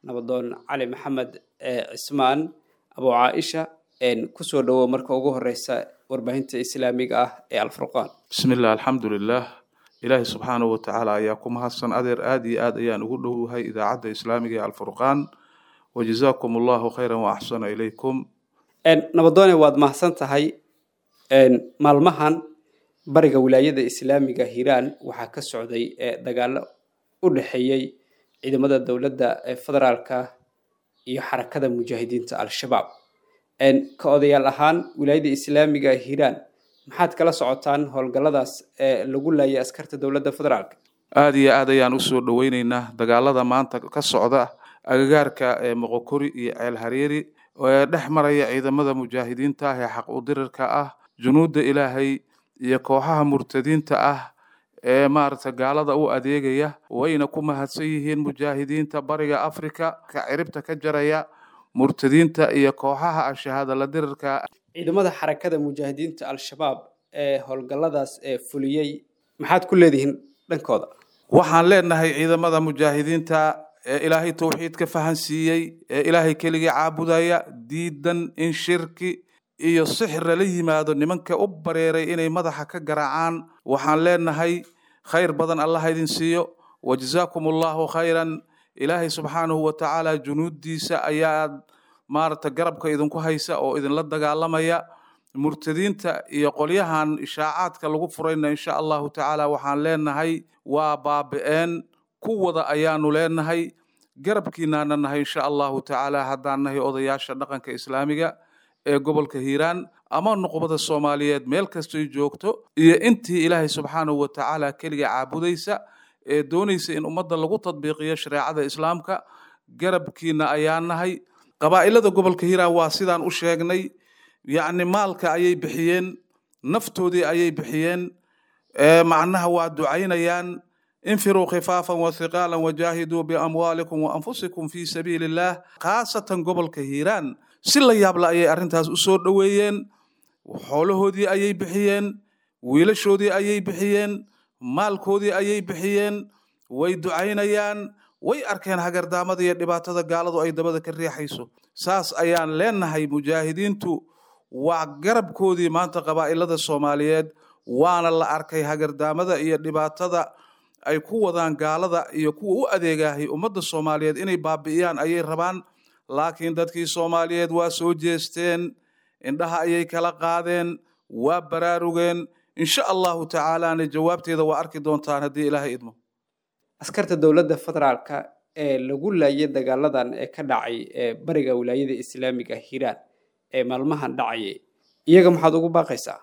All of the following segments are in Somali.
nabadoon cali maxamed cismaan abu caaisha kusoo dhowow marka ugu horeysa warbaahinta islaamiga ah ee alfurqaan bismi illah alxamdu lilah ilaahi subxaanahu watacaala ayaa ku mahadsan adeer aada iyo aad ayaan ugu dhowyahay idaacadda islaamiga ee alfurqaan wajazaakum allahu khayran wa axsana ilaykum nabadoone waad mahadsan tahay maalmahan bariga wilaayada islaamiga hiiraan waxaa ka socday dagaalo u dhexeeyey ciidamada dowladda federaalka iyo xarakada mujaahidiinta al-shabaab ka odayaal ahaan wilaayada islaamiga hiiraan maxaad kala socotaan howlgalladaas ee lagu laayay askarta dowladda federaalka aada iyo aad ayaan usoo dhoweyneynaa dagaalada maanta ka socda agagaarka ee moqokori iyo ceel hareeri ee dhex maraya ciidamada mujaahidiinta ah ee xaq udirirka ah junuudda ilaahay iyo kooxaha murtadiinta ah ee maaragta gaalada u adeegaya wayna ku mahadsan yihiin mujaahidiinta bariga africa ka ciribta ka jaraya murtadiinta iyo kooxaha ashahaada la dirirka ciidamada xarakada mujaahidiinta al-shabaab ee howlgalladaas ee fuliyey maxaad ku leedihiin dhankooda waxaan leenahay ciidamada mujaahidiinta ee ilaahay towxiidka fahansiiyey ee ilaahay keligii caabudaya diidan in shirki iyo sixra la yimaado nimanka u bareeray inay madaxa ka garaacaan waxaan leenahay khayr badan allah idin siiyo wajazaakum allahu khayran ilaahay subxaanahu watacaala junuuddiisa ayaa maaragta garabka idinku haysa oo idinla dagaalamaya murtadiinta iyo qolyahan ishaacaadka lagu furayna insha allahu tacaala waxaan leenahay waa baabi-een kuwada ayaanu leenahay garabkiinaana nahay insha allahu tacaala haddaan nahay odayaasha dhaqanka islaamiga ee gobolka hiiraan ama nuqbada soomaaliyeed meel kastoy joogto iyo intii ilaahay subxaanahu watacaala keliga caabudaysa ee doonaysa in ummadda lagu tadbiiqiyo shareecada islaamka garabkiina ayaa nahay qabaa'ilada gobolka hiiraan waa sidaan u sheegnay yacni maalka ayay bixiyeen naftoodii ayay bixiyeen macnaha waa ducaynayaan infiruu khifaafan wathiqaalan wajaahiduu biamwaalikum waanfusikum fii sabiili illaah khaasatan gobolka hiiraan si la yaabla ayay arrintaas u soo dhoweeyeen xoolahoodii ayay bixiyeen wiilashoodii ayay bixiyeen maalkoodii ayay bixiyeen way ducaynayaan way arkeen hagardaamada iyo dhibaatada gaaladu ay dabada ka riixayso saas ayaan leenahay mujaahidiintu waa garabkoodii maanta qabaa'ilada soomaaliyeed waana la arkay hagardaamada iyo dhibaatada ay ku wadaan gaalada iyo kuwa u adeegahay ummadda soomaaliyeed inay baabi'iyaan ayay rabaan laakiin dadkii soomaaliyeed waa soo jeesteen indhaha ayay kala qaadeen waa baraarugeen insha allahu tacaalaana jawaabteeda waa arki doontaan haddii ilaahay idmo askarta dowladda federaalka ee lagu laayay dagaaladan ee ka dhacay ee bariga wilaayada islaamiga hiiraan ee maalmahan dhacayay iyaga maxaad ugu baaqaysaa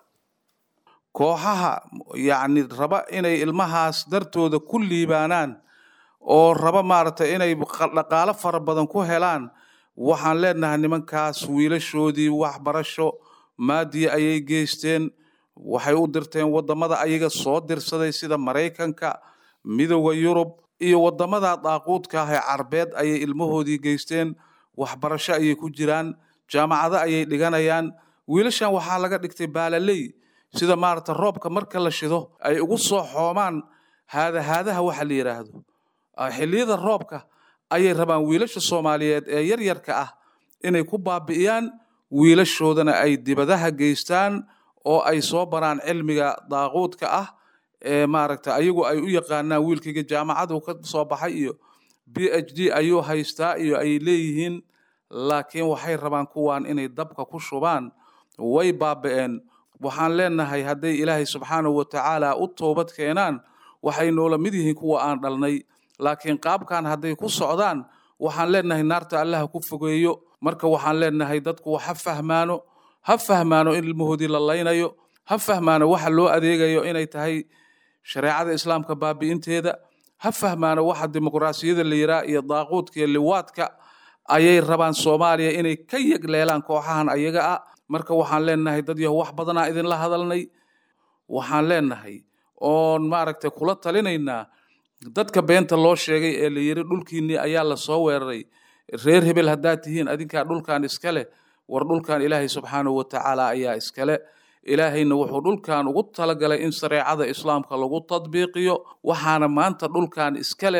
kooxaha yacni raba inay ilmahaas dartooda ku liibaanaan oo raba maaragtay inay dhaqaalo fara badan ku helaan waxaan leenahay nimankaas wiilashoodii waxbarasho maadiya ayay geysteen waxay u dirteen waddamada ayaga soo dirsaday sida maraykanka midooda yurub iyo waddamada daaquudka ah ee carbeed ayay ilmahoodii geysteen waxbarasho ayay ku jiraan jaamacado ayay dhiganayaan wiilashan waxaa laga dhigtay baalaley sida maaragta roobka marka la shido ay ugu soo xoomaan haadahaadaha waxa la yidhaahdo xilliyada roobka ayay rabaan wiilasha soomaaliyeed ee yaryarka ah inay ku baabi'iyaan wiilashoodana ay dibadaha geystaan oo ay soo baraan cilmiga daaquudka ah ee maaragta ayagu ay u yaqaanaan wiilkayga jaamacadu ka soo baxay iyo b h d ayuu haystaa iyo ay leeyihiin laakiin waxay rabaan kuwan inay dabka ku shubaan way baabi'een waxaan leenahay hadday ilaahay subxaanahu watacaala u toobad keenaan waxay noola mid yihiin kuwa aan dhalnay laakiin qaabkan hadday ku socdaan waxaan leenahay naarta allaha ku fogeeyo marka waxaan leenahay dadku ha fahmaano ha fahmaano in ilmahoodii la laynayo ha fahmaano waxa loo adeegayo inay tahay shareecada islaamka baabi'inteeda ha fahmaano waxa dimuqraasiyada la yiraa iyo daaquudka iyo liwaadka ayay rabaan soomaaliya inay ka yegleelaan kooxahan ayaga ah marka waxaan leenahay dad yaho wax badanaa idinla hadalnay waxaan leenahay oon maaragtay kula talinaynaa dadka beenta loo sheegay ee la yiri dhulkiinnii ayaa la soo weeraray reer hebel haddaad tihiin adinkaa dhulkan iskale war dhulkan ilaahay subxaanahu watacaala ayaa iskale ilaahayna wuxuu dhulkan ugu talagalay in shareecada islaamka lagu tadbiiqiyo waxaana maanta dhulkan iskale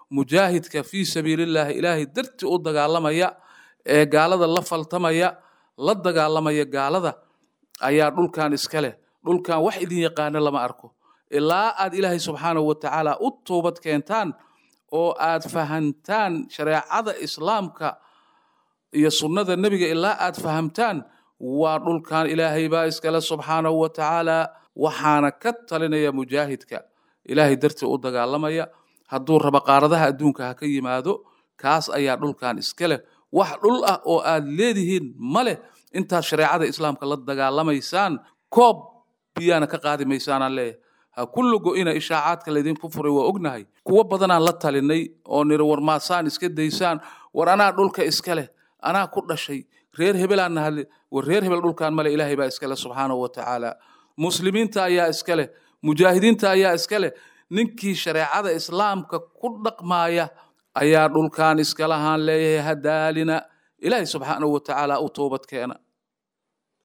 mujaahidka fii sabiilillaahi ilaahay darti u dagaalamaya ee gaalada la faltamaya la dagaalamaya gaalada ayaa dhulkan iska leh dhulkan wax idin yaqaano lama arko ilaa aad ilaahay subxaanahu wa tacaala u toobad keentaan oo aad fahantaan shareecada islaamka iyo sunnada nebiga ilaa aad fahamtaan waa dhulkan ilaahay baa iskale subxaanahu wa tacaala waxaana ka talinaya mujaahidka ilaahay dartii u dagaalamaya hadduu raba qaaradaha adduunka ha ka yimaado kaas ayaa dhulkan iska leh wax dhul ah oo aad leedihiin ma leh intaad shareecada islaamka la dagaalamaysaan koob biyaana ka qaadi maysaanaan leeyahay ha kullu go-ina ishaacaadka laydinku furay waa ognahay kuwo badanaan la talinay oo niri war maasaan iska daysaan war anaa dhulka iska leh anaa ku dhashay reer hebelaan nahadle war reer hebel dhulkan male ilaahay baa iska leh subxaanahu wa tacaala muslimiinta ayaa iska leh mujaahidiinta ayaa iska leh ninkii shareecada islaamka ku dhaqmaaya ayaa dhulkan iska lahaan leeyahay hadaalina ilaahay subxaanahu wa tacaala u toobad keena